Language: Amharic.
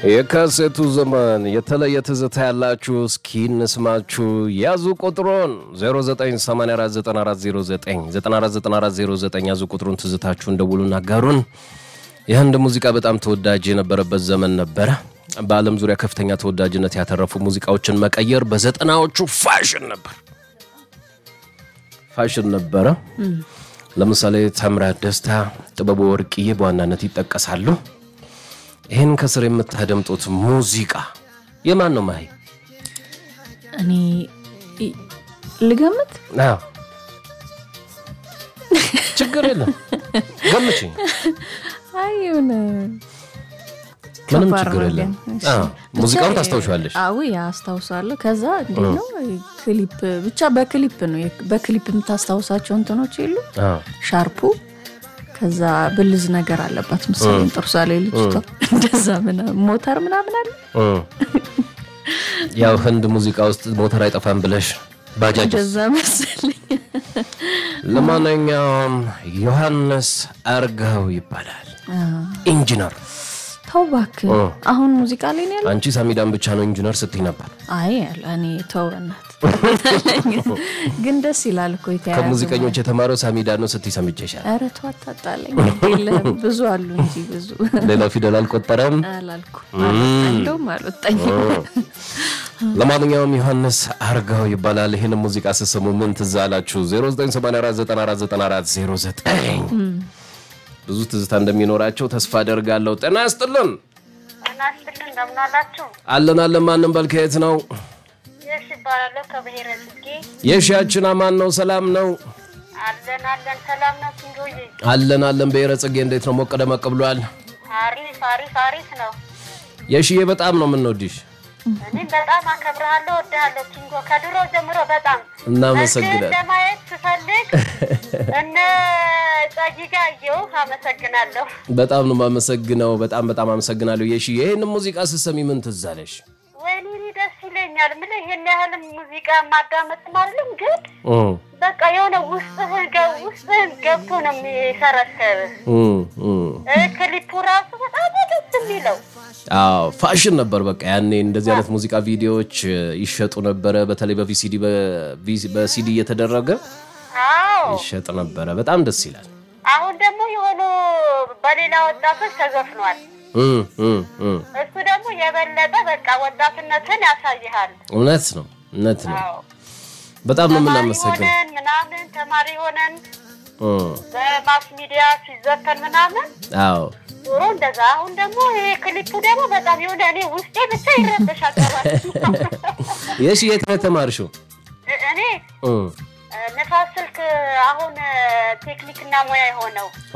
የካሴቱ ዘመን የተለየ ትዝታ ያላችሁ እስኪ እንስማችሁ። ያዙ ቁጥሩን 09849409949409 ያዙ ቁጥሩን ትዝታችሁን ደውሉና አጋሩን። የህንድ ሙዚቃ በጣም ተወዳጅ የነበረበት ዘመን ነበረ። በዓለም ዙሪያ ከፍተኛ ተወዳጅነት ያተረፉ ሙዚቃዎችን መቀየር በዘጠናዎቹ ፋሽን ነበር ፋሽን ነበረ። ለምሳሌ ታምራት ደስታ፣ ጥበቡ ወርቅዬ በዋናነት ይጠቀሳሉ። ይህን ከስር የምታደምጡት ሙዚቃ የማን ነው? ማይ እኔ ይ- ልገምት አዎ፣ ችግር የለም ገምችኝ። አይ የሆነ ምንም ከባድ ችግር ነው የለም። ግን። እሺ። አዎ፣ ብቻ ሙዚቃውን ታስታውሻለሽ? አዎ አስታውሳለሁ። ከዛ እንዴት ነው ክሊፕ ብቻ በክሊፕ ነው በክሊፕ የምታስታውሳቸው እንትኖች የሉ አዎ። ሻርፑ ከዛ ብልዝ ነገር አለባት መሰለኝ ጥርሷ ላይ ልጅቷ እንደዛ ምናምን ሞተር ምናምን አለ እ። ያው ህንድ ሙዚቃ ውስጥ ሞተር አይጠፋም ብለሽ ባጃጅ እንደዛ መሰለኝ። ለማንኛውም ዮሐንስ አርጋው ይባላል። ኢንጂነር ተው እባክህ እ። አሁን ሙዚቃ ላይ ነው ያለው። አንቺ ሳሚዳን ብቻ ነው ኢንጂነር ስትይ ነበር። አይ ያለ እኔ ተው በእናትህ ግን ደስ ይላል እኮ የተያያዘ ከሙዚቀኞች የተማረው ሳሚዳን ነው ስትይ ሰምቼሻል። ኧረ ተው አታጣላኝ። የለህም ብዙ አሉ እንጂ ብዙ ሌላ ፊደል አልቆጠረም። አላልኩ እንደውም አልወጣኝም። ለማንኛውም ዮሐንስ አርጋው ይባላል። ይህን ሙዚቃ ስሰሙ ምን ትዝ አላችሁ? 0984949409 ብዙ ትዝታ እንደሚኖራቸው ተስፋ አደርጋለሁ። ጤና ይስጥልን። ጤና ይስጥልኝ እንደምን አላችሁ? አለን አለን። ማንም በል ከየት ነው? የሽ ይባላለሁ ከብሔረ ጽጌ። የሺያችን አማን ነው? ሰላም ነው? አለን አለን ሰላም ነው ሲንዶዬ? አለን አለን። ብሔረ ጽጌ እንዴት ነው? ሞቅ ደመቅ ብሏል? አሪፍ አሪፍ አሪፍ ነው። የሺዬ በጣም ነው የምንወድሽ። እኔም በጣም አከብርሃለሁ፣ ወድሃለሁ ኪንጎ ከድሮ ጀምሮ በጣም እናመሰግናለን። መልክህን ለማየት ስፈልግ እነ ጸጊ ጋር አየሁህ። አመሰግናለሁ። በጣም ነው የማመሰግነው። በጣም በጣም አመሰግናለሁ የሺዬ። ይህን ሙዚቃ ስትሰሚ ምን ትዝ አለሽ? ወይኔ እኔ ደስ ይለኛል። ምን ይሄን ያህል ሙዚቃ ማዳመጥ አይደለም ግን እ በቃ የሆነ ውስጥህን ገ- ውስጥህን ገብቶ ነው የሚሰረሰርህ። እ እ እ ክሊፑ ራሱ በጣም ነው ደስ የሚለው። አዎ ፋሽን ነበር። በቃ ያኔ እንደዚህ አይነት ሙዚቃ ቪዲዮዎች እ, ይሸጡ ነበረ። በተለይ በቪሲዲ በቪ- በሲዲ እየተደረገ አዎ ይሸጥ ነበረ። በጣም ደስ ይላል። አሁን ደግሞ የሆኑ በሌላ ወጣቶች ተዘፍኗል። እ እ እ እሱ ደግሞ የበለጠ በቃ ወጣትነትን ያሳይሃል። እውነት ነው እውነት ነው። አዎ በጣም ነው ተማሪ የምናመሰግነው። ሆነን ምናምን ተማሪ ሆነን እ በማስ ሚዲያ ሲዘፈን ምናምን አዎ ዞሮ እንደዛ። አሁን ደግሞ ይሄ ክሊፑ ደግሞ በጣም የሆነ እኔ ውስጤ ብቻ ይረበሻል። የሺ የት ነው የተማርሽው? እኔ እ ንፋስ ስልክ አሁን ቴክኒክና ሙያ የሆነው